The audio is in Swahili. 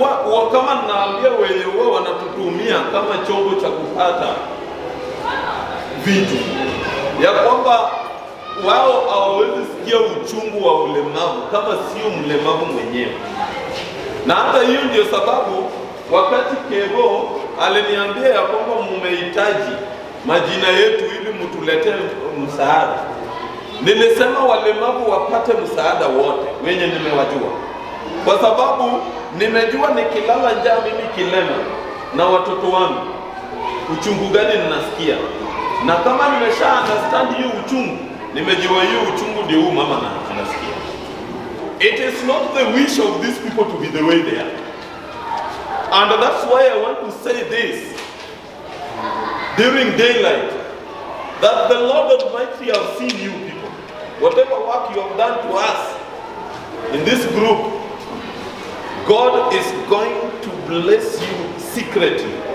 huwa kama naambia wenye huwa wanatutumia kama chombo cha kupata vitu, ya kwamba wao hawawezi sikia uchungu wa ulemavu kama sio mlemavu mwenyewe. Na hata hiyo ndio sababu wakati Kevo aliniambia ya kwamba mumehitaji majina yetu ili mtuletee msaada, nilisema walemavu wapate msaada wote wenye nimewajua, kwa sababu nimejua nikilala njaa mimi kilema na watoto wangu uchungu gani ninasikia, na kama nimesha understand hiyo uchungu, nimejua hiyo uchungu ndio huu mama na anasikia. It is not the wish of these people to be the way they are. And that's why I want to say this during daylight that the Lord Almighty have seen you people. Whatever work you have done to us in this group, God is going to bless you secretly